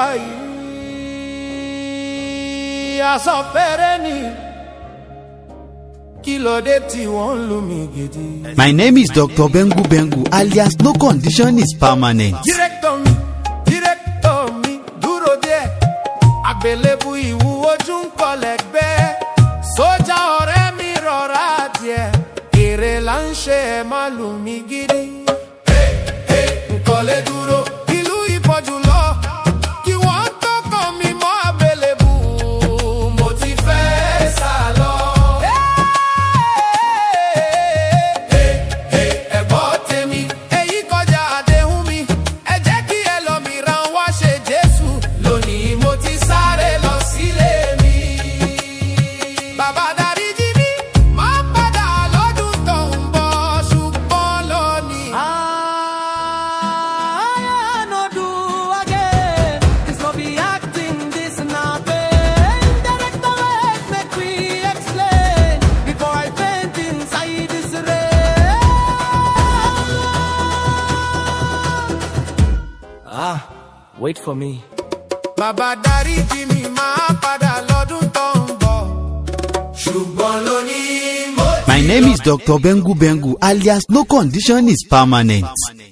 wà yìí aṣọ fẹ́rẹ́ ni kí ló dé tí wọ́n ń lù mí gidi. My name is Dr. Bengu Bengu alias no condition is permanent. Director mi, director mi, dúró díẹ̀. Àgbélébù ìwúwo ojú ń kọlẹ̀ gbẹ́. Sójà ọ̀rẹ́ mi rọra díẹ̀. Èrè là ń ṣe ẹ̀ má lù mí gidi. Nkọ̀lé dúró. Ìlú ìpọ̀jù lọ. Kí wọ́n tó kàn mí mọ́ àgbélébù. Mo ti fẹ́ sá lọ. ẹ̀gbọ́n tèmi. èyí kọjá àdéhùn mi. ẹ jẹ́ kí ẹlòmíràn wá ṣe jésù. lónìí mo ti sáré lọ sílé mi. bàbá dáríjì mi máa ń padà lọ́dún tó ń bọ̀ ṣùgbọ́n lónìí. I no do again. This no be acting, this not pain. Director, wait, make we explain before I faint inside this rain. Ah, wait for me. bàbá dáríjì mi máa padà lọ́dún tó ń bọ̀ ṣùgbọ́n lónìí mo ti My name is Dr. Bengu Bengu alias no condition is permanent.